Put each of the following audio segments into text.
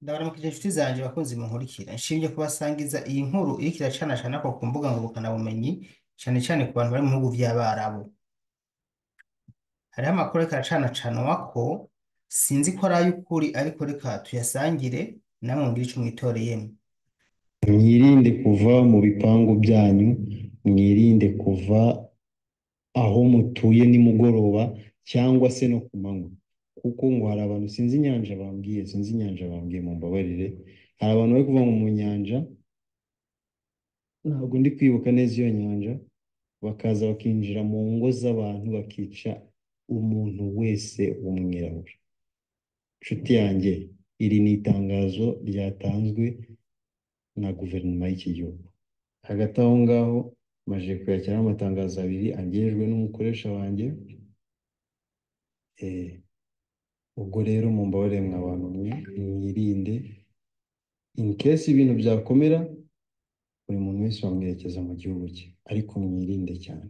ndabaramukije inshuti zanje bakunzi munkurikira nshimye kubasangiza iyi nkuru iriko iracanacana ko ku mbuga ngurukanabumenyi cane cane ku bantu bari mu bihugu vy'abarabu hariho amakuru ariko aracanacanwa ko sinzi ko ari ay'ukuri ariko reka tuyasangire namwe mugire ico mwitoreyemwo mwirinde kuva mu bipangu byanyu mwirinde kuva aho mutuye nimugoroba cyangwa se no ku manywa kuko ngo hari abantu sinzi inyanja bambwiye sinzi inyanja bambwiye mumbabarire hari abantu bari kuva mu nyanja ntabwo ndi kwibuka neza iyo nyanja bakaza bakinjira mu ngo z'abantu bakica umuntu wese w'umwirabura nshuti yanjye iri ni itangazo ryatanzwe na guverinoma y'iki gihugu hagati aho ngaho maje kuyakiraho amatangazo abiri angejwe n'umukoresha wanjye Eh, ubwo rero mumbabarire mwa bantu mwe mwirinde in case ibintu byakomera buri muntu wese bamwerekeza mu gihugu cye ariko mwirinde cyane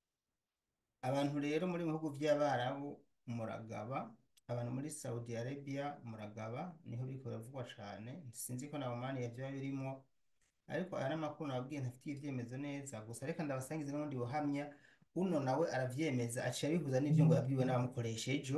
abantu rero muri mu bihugu vy'abarabu muragaba abantu muri Saudi Arabia muragaba niho biriko biravugwa cane sinzi ko na Oman yavyo birimwo ariko aya n'amakuru nababwiye ntafitiye ivyemezo neza gusa reka ndabasangize n'ubundi buhamya uno nawe aravyemeza aciye abihuza n'ivyo ngo yabwiwe n'abamukoresha ejo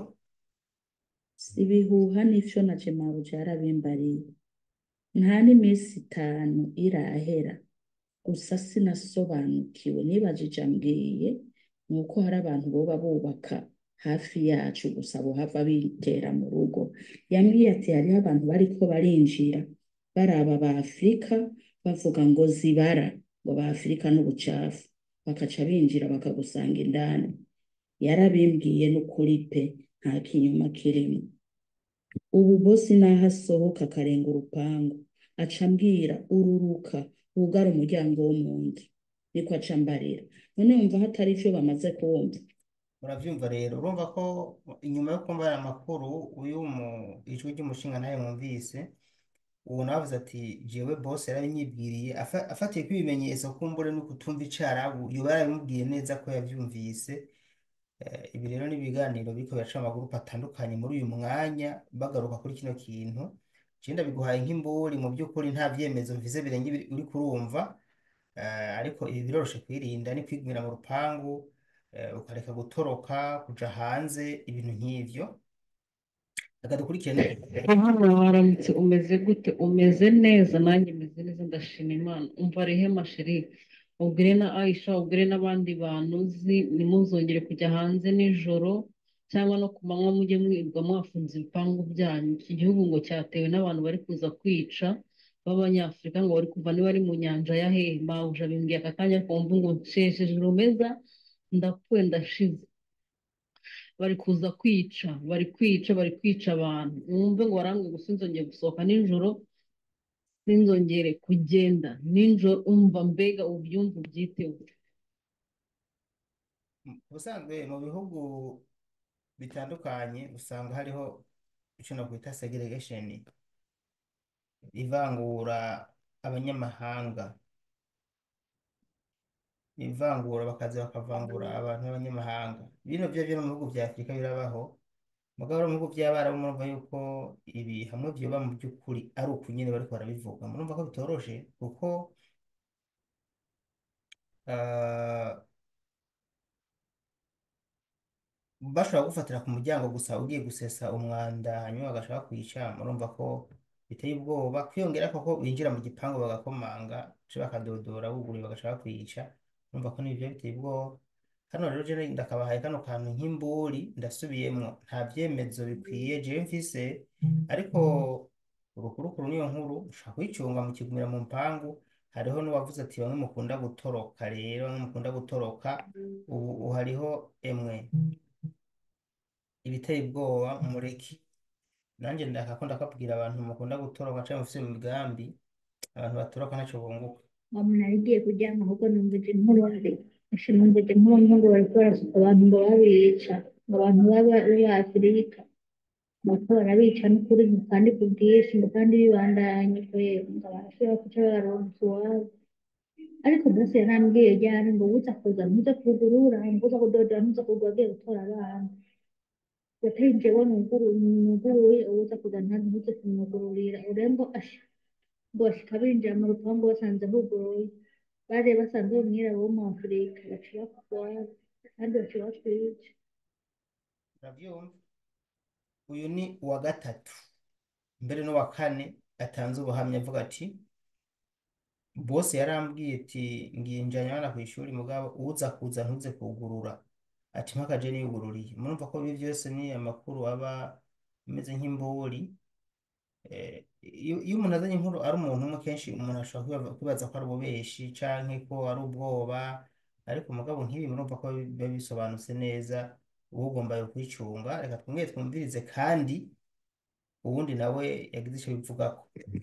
ibihuha n'ivyo na Jemaru vyarabimbariye nta n'iminsi itanu irahera gusa sinasobanukiwe nibajije ambwiye nuko hari abantu boba bubaka hafi yacu gusa bohava bitera mu rugo yambwiye ati hariho abantu bariko barinjira baraba ba Afurika bavuga ngo zibara ngo ba Afurika n'ubucafu bakaca binjira bakagusanga indani yarabimbwiye n'ukuri pe nta kinyoma kirimo ubu bosi naho asohoka akarenga urupangu aca ambwira ururuka wugara umuryango wo mu nzu niko aca ambarira none wumva hatari ivyo bamaze kumva uravyumva rero urumva ko inyuma yo kumva aya makuru uyu mu ijwi ry'umushinga nawe mwumvise uwo nawe avuze ati jewe boss yarabinyibwiriye afa- afatiye ko ibimenyetso kumbure no kutumva icarabu yoba yarabimubwiye neza ko yavyumvise Eh, ibi rero ni ibiganiro biriko biraca mu magurupe atandukanye muri uyu mwanya bagaruka kuri kino kintu je ndabiguhaye nk'imburi mu by'ukuri nta vyemezo mvise birenga ibiri uri kurumva Eh, ariko ibi biroroshe kwirinda ni kwigumira mu rupangu eh, ukareka gutoroka kuja hanze ibintu nk'ivyo reka dukurikire hano waramutse umeze gute umeze neza nanjye meze neza ndashima imana umva rehema sheri ubwire na aisha ubwire n'abandi bantu uzi ntimuzongere kujya hanze nijoro cyangwa no ku manywa mujye mwirirwa mwafunze ibipangu byanyu iki gihugu ngo cyatewe n'abantu bari kuza kwica b'abanyafurika ngo bari kuva niba ari mu nyanja ya hehe mawuja bimbwiye aka kanya kumva ngo nshesheje rumeza ndapfuye ndashize bari kuza kwica bari kwica bari kwica abantu mwumve ngo barambwe gusa sinzongere gusohoka nijoro sinzongere kugenda nijoro umva mbega ubyumva ubyiteho ubusanzwe mu bihugu bitandukanye usanga hariho ico nokwita segregation ivangura abanyamahanga ivangura bakaza bakavangura abantu b'abanyamahanga bino vyo vyo no mu bihugu vya Afurika birabaho mugabo no mu bihugu vy'abarabu murumva yuko ibi hamwe vyoba mu by'ukuri ari uku nyene bariko barabivuga murumva ko bitoroshe kuko ah, bashobora gufatira ku muryango gusa ugiye gusesa umwanda hanyuma bagashaka kwica murumva ko biteye ubwoba kwiyongera koko binjira mu gipangu bagakomanga canke bakadodora buguruye bagashaka kwica murumva ko nivyo biteye ubwoba hano rero jewe ndakabahaye kano kantu nk'imburi ndasubiyemwo nta vyemezo bikwiye jewe mfise ariko urukurukuru niyo nkuru ushaka kuyicunga mukigumira mu mpangu hariho n'uwavuze ati bamwe mukunda gutoroka rero bamwe mukunda gutoroka ubu ubu hariho emwe ibiteye ubwoba mureki nanjye ndaka ko ndakabwira abantu mukunda gutoroka canke mufise mu migambi abantu batoroka ntaco bunguka umuntu agiye kuryama ahubwo numvise inkuru mbi ese numvise inkuru mbi ngo bariko barasuka abantu ngo babica ngo abantu baba b'Afurika bariko barabica n'ukuri ngo kandi ku bwinshi ngo kandi bibandanye kwera ngo barashobora kuca baronka iwabo ariko bose yarambwiye ryari ngo uza kuza ntuza kugurura ngo uza kudodora ntuza kugura agiye gutora abana watari jewe nuguruye uza kuzana ntuze kumwugururira urembo asha ngo bashika binjira mu rupangu basanze huguruye bari basanze uwo mwirabura wo mu Afurika baciye bakugwara kandi baciye batwica urabyumva uyu ni uwa gatatu mbere n'uwa kane atanze ubuhamya avuga ati bose yarambwiye ati nginjanye abana ku ishuri mugabo uza kuza ntuze kugurura ati mpakaje niyugururiye murumva ko ibi byose ni amakuru aba ameze nk'imburi Eh, iyo iyo umuntu azanye inkuru ari umuntu umwe kenshi umuntu ashobora kwibaza kwibaza ko ari ububeshi canke ko ari ubwoba ariko mugabo nk'ibi murumva ko biba bisobanutse neza uba ugomba kwicunga reka twongere twumvirize kandi uwundi nawe yagize icyo bivugako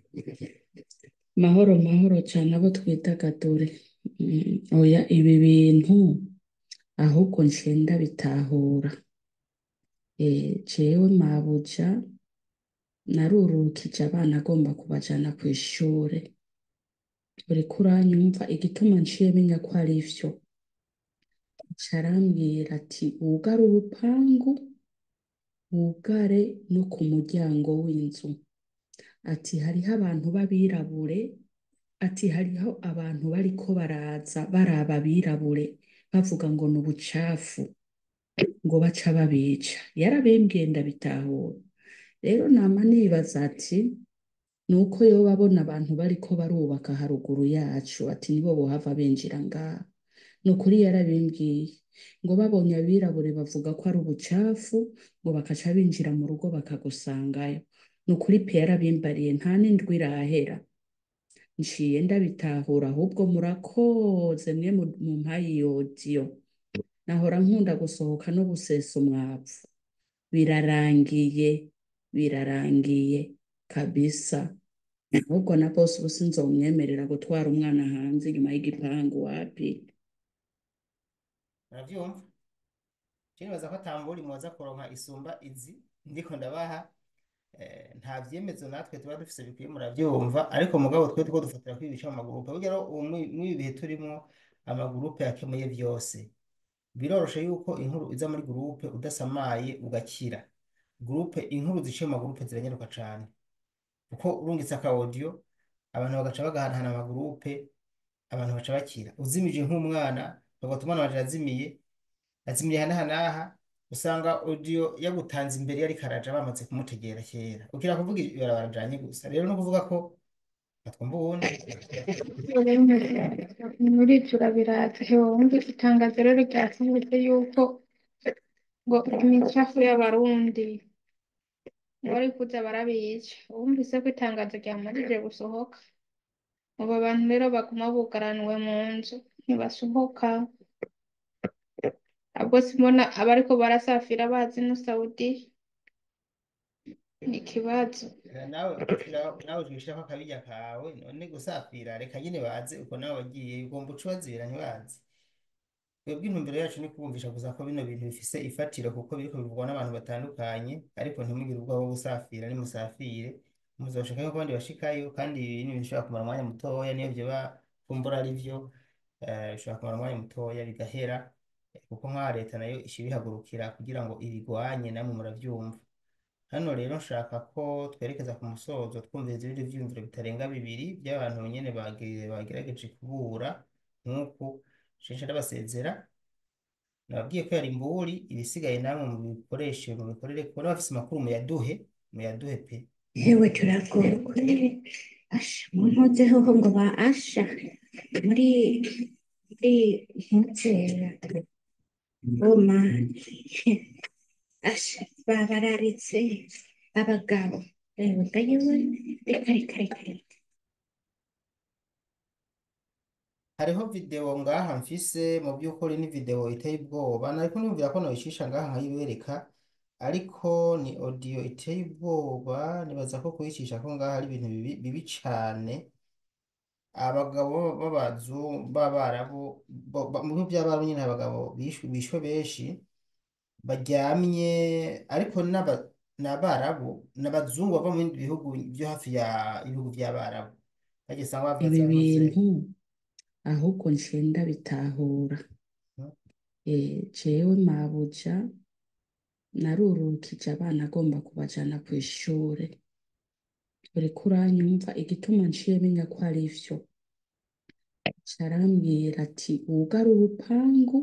mahoro mahoro cyane abo twidagadure Mm, oya ibi bintu ahubwo ncenda bitahura Eh, jewe mabuja narurukije abana agomba kubajana ku ishure uriko uranyumva igituma nciye menya ko ari vyo aca arambwira ati wugare urupangu wugare no ku muryango w'inzu ati hariho abantu b'abirabure ati hariho abantu bariko baraza baraba abirabure bavuga ngo ni ubucafu ngo baca babica yarabembwiye ndabitahura rero nama nibaza ati ni uko yoba abona abantu bariko barubaka haruguru yacu ati nibo bohava binjira ngaha ni ukuri yarabimbwiye ngo babonye abirabure bavuga ko ari ubucafu ngo bakaca binjira mu rugo bakagusangayo ni ukuri pe yarabimbariye nta n'indwi irahera nciye ndabitahura ahubwo murakoze mwe mu- mumpaye iyo odiyo nahora nkunda gusohoka no gusesa umwavu birarangiye birarangiye kabisa ahubwo na bose ubu sinzomwemerera gutwara umwana hanze inyuma y'igipangu wapi murabyumva nibaza ko atambura muza kuronka isumba izi ndiko ndabaha eh, nta vyemezo natwe tuba dufise bikwiye muravyumva ariko mugabo twe tuko dufatira kuri ibice mu magurupe burya rero ubu muri muri ibi bihe turimwo amagurupe yakemuye vyose biroroshe yuko inkuru iza muri gurupe udasamaye ugakira gurupe inkuru ziciye mu magurupe ziranyaruka cane kuko urungitse aka audio abantu bagaca bagahanahana amagurupe abantu baca bakira uzimije nk'umwana bagatuma umwana wanje yazimiye azimiye aha n'aha n'aha usanga audio yagutanze imbere yari karaja bamaze kumutegera kera ukira kuvuga ibarabara janye gusa rero no kuvuga ko batwumva uwundi muri turabiraza hewe wumvise itangazo rero ryasohotse yuko ngo imicafu y'abarundi ngo bari kuza barabica wumvise ko itangazo ryamajije gusohoka ubu abantu rero baguma bugaraniwe mu nzu ntibasohoka ahubwo simbona abariko barasafira bazi no Saudi ni ikibazo Eh, nawe ushira- nawe ushishako akabirya kawe none gusafira reka nyine baze uko nawe wagiye ugomba uca ubazibira ntibazi twebwe intumbero yacu ni kubumvisha gusa ko bino bintu bifise ifatiro kuko biriko bivugwa n'abantu batandukanye ariko ntimugire ubwoba bwo gusafira nimusafire muzoshikayo ko abandi bashikayo kandi ibi ni ibintu bishobora kumara umwanya mutoya niyo vyoba kumbura ari vyo eh, bishobora kumara umwanya mutoya bigahera eh, kuko nk'aha leta nayo ica ibihagurukira kugira ngo ibigwanye namwe muravyumva hano rero nshaka ko twerekeza ku musozo twumviriza ibindi vyiyumviro bitarenga bibiri by'abantu nyene bagi- bagerageje kubura nk'uku censhi ndabasezera nababwiye ko yari imburi ibisigaye namwe mubikoreshe mubikorere kubona bafise amakuru muyaduhe muyaduhe pe yewe turagowe asha muntuzeho ngo ba asha muri muri ntuzera goma asha babararitse abagabo yewe gayewe reka reka reka reka hariho video ngaha mfise mu by'ukuri ni video iteye ubwoba nariko niyumvira ko noyicisha ngaha nkayibereka ariko ni audio iteye ubwoba nibaza ko kuyicisha ko ngaha ari ibintu bibi, bibi cane abagabo b'abazu b'abarabu bo- ba- mu bihugu by'abarabu nyine abagabo bishwe bishwe benshi baryamye ariko n'aba- n'abarabu n'abazungu bava mu bindi bihugu byo hafi ya ibihugu by'abarabu bagiye usanga bavuga ibi za ntuze bintu ahubwo ncenda bitahura Eh, jewe mabuja narurukije abana agomba kubajana ku ishure uriko uranyumva igituma nciye menya ko ari vyo carambwira ati wugare urupangu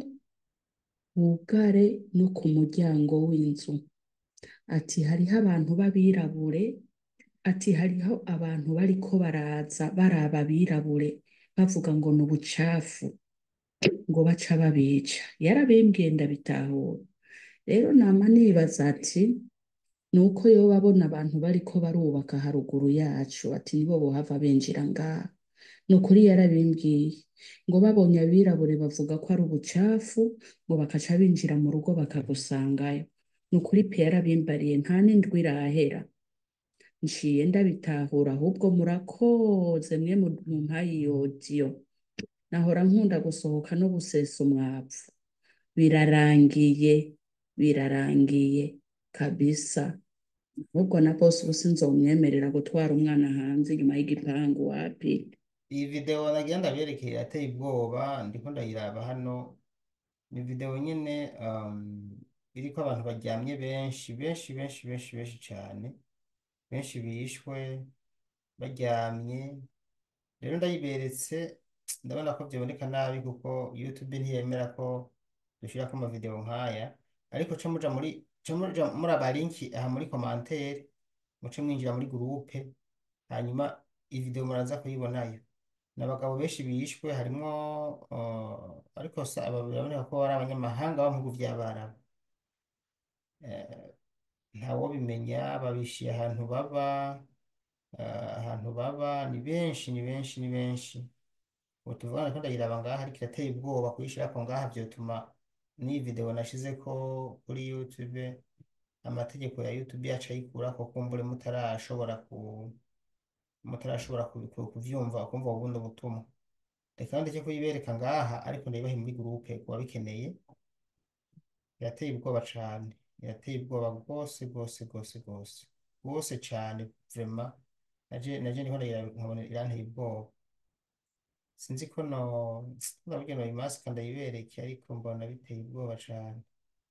wugare no ku muryango w'inzu ati hariho abantu b'abirabure ati hariho abantu bariko baraza baraba abirabure bavuga ngo ni ubucafu ngo baca babica yarabimbwiye ndabitahura rero nama nibaza ati ni uko yoba abona abantu bariko barubaka haruguru yacu ati nibo bohava binjira ngaha ni ukuri yarabimbwiye ngo babonye abirabure bavuga ko ari ubucafu ngo bakaca binjira mu rugo bakagusangayo ni ukuri pe yarabimbariye nta n'indwi irahera nciye ndabitahura ahubwo murakoze mwe mumpaye iyo odiyo nahora nkunda gusohoka no gusesa umwavu birarangiye birarangiye kabisa ahubwo na bose ubu sinzomwemerera gutwara umwana hanze inyuma y'igipangu wapi iyi video nagira ndabyerekeye irateye ubwoba ndiko ndayiraba hano ni video nyine um, iriko abantu baryamye benshi benshi benshi benshi benshi cyane benshi bishwe baryamye rero ndayiberetse ndabona ko byaboneka nabi kuko YouTube ntiyemera ko dushyirako amavideo nk'aya ariko ca muja muri ca muja muraba linki aha muri commentaire muce mwinjira muri groupe hanyuma iyi video muraza kuyibonayo ni abagabo benshi bishwe harimwo uh, ariko sa aba biraboneka ko ari abanyamahanga bo mu bihugu vy'abarabu Eh, ntawobimenya babishiye ahantu baba eh, ahantu baba ni benshi ni benshi ni benshi ubu tuvugana ko ndayiraba ngaha ariko irateye ubwoba kuyishirako ngaha vyotuma n'iyi video nashizeko kuri YouTube amategeko ya YouTube yacu ayikurako kumbure mutarashobora ku mutarashobora ku- ku- kuvyumva kumva ubundi butumwa reka ndeke kuyibereka ngaha ariko ndayibahe muri groupe kuba bikeneye irateye ubwoba cane irateye ubwoba rwose rwose rwose rwose rwose cane vraiment naje naje niho ndayiraba nkabona iranteye ubwoba sinzi ko no nabwiye no imasika ndayibereke ariko mbona biteye ubwoba cane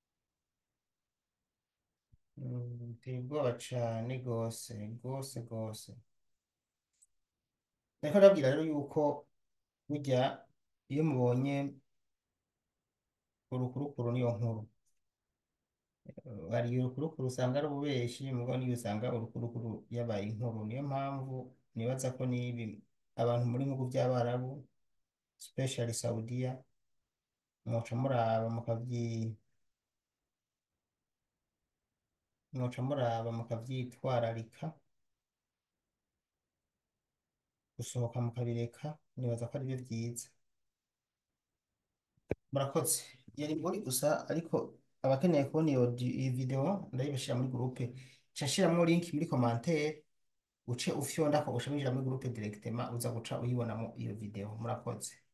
Mm, biteye ubwoba cane rwose rwose rwose Nariko ndabwira rero yuko burya iyo mubonye urukurukuru niyo nkuru Eh, hari urukurukuru usanga ari ububeshi mugo niyo usanga urukurukuru yabaye inkuru niyo mpamvu nibaza ko nibi abantu muri bihugu by'abarabu especially Saudiya mwoca muraba mukavyi mwoca muraba mukavyitwararika gusohoka mukabireka nibaza ko aribyo byiza murakoze yari muri gusa ariko abakeneye kubona iyo di- iyi video ndayibashira muri groupe nca nshiramo link muri commentaire uce ufyonda ko uca winjira muri groupe directement uza guca uyibonamo iyo video murakoze